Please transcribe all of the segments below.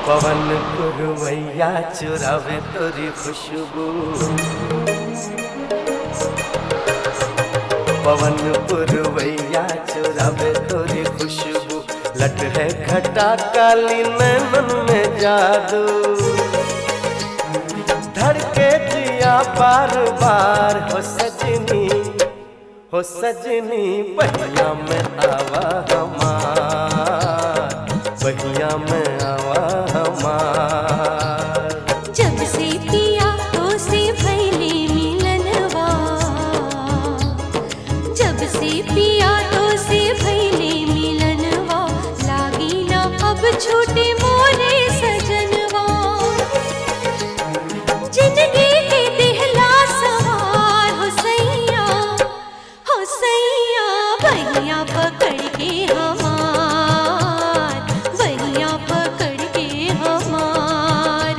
पवन पुरवैया चुरावे तोरी खुशबू पवन पुरवैया चुरावे तोरी खुशबू लट है घटा काली नैनन में जादू धड़के जिया बार बार हो सजनी हो सजनी पहिया में आवा हमार पहिया में आवा हमार जब से पिया तो से भैले मिलनवा जब से पिया तो से भैले मिलनवा लागी ना अब छोटे मोरे सजनवा जिंदगी के दिहला सवार हो सैया हो सैया भैया पकड़ के हमार भैया पकड़ के हमार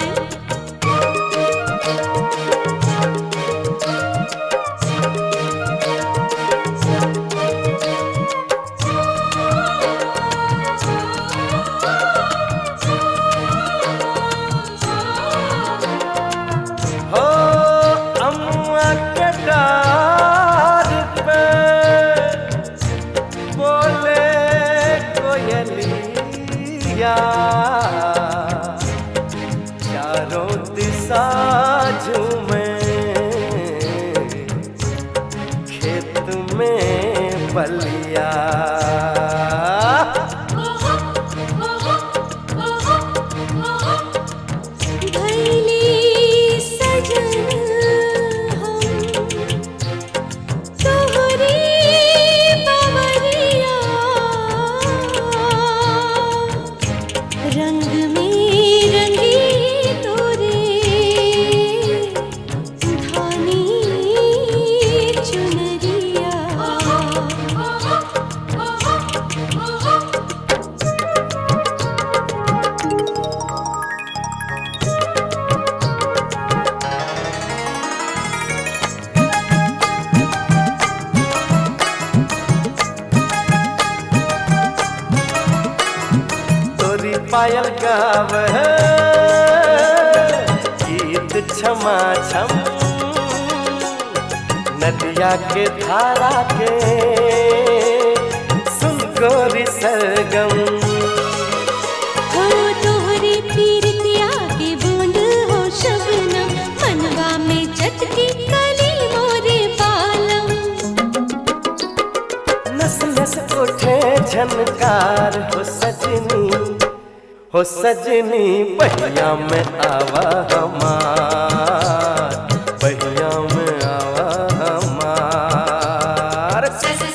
हो अम्मा के डार पे बोले कोयलिया चारों दिशा झूमे खेत में बलिया भैली सजन हम तोहरी बवरिया रंग में रंगी तोरे धानी चुनरिया तोरी पायल गाव गीत क्षमा छम नदिया के धारा के सुन गोरी सरगम हो तोहरे पीरतिया के बूंद हो शबनम मनवा में चटकी कली मोरे पालम नस नस उठे झनकार हो सजनी हो सजनी पहिया में आवा हमार पहिया में आवा हमार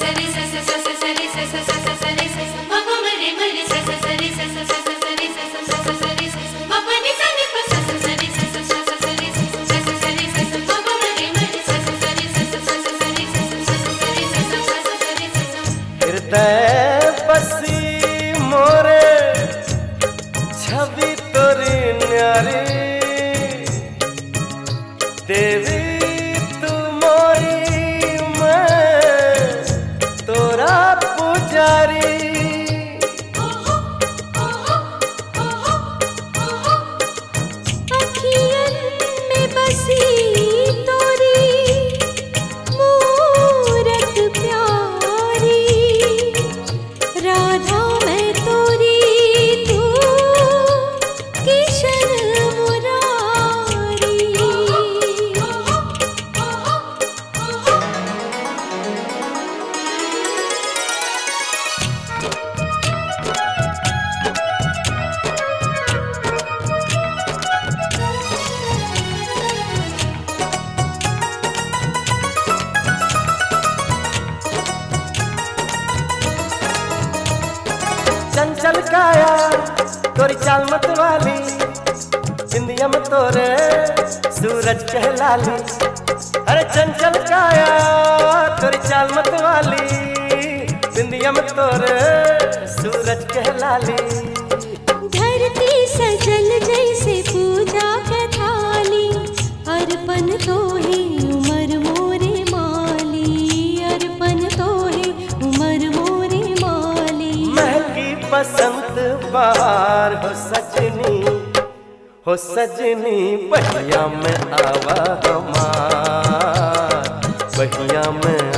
हृदय बसी मोरे छवि तोरी न्यारी देवी तू मोरी मैं तोरा पुजारी अखियन में बसी तोरी मूरत प्यारी राधा मैं तोरी तू किशन मुरारी चंचल काया तोरी चाल मत वाली बिंदिया में तोरे सूरज कहलाली अरे चंचल काया तोरी चाल मत वाली बिंदिया में तोरे सूरज कहलाली धरती सजल जैसे पूजा के थाली अर्पण तो है उमर मोरे माली अर्पण तो है उमर मोरे माली महकी बसंत बहार हो सजनी हो सजनी बहिया में आवा हमार बहिया में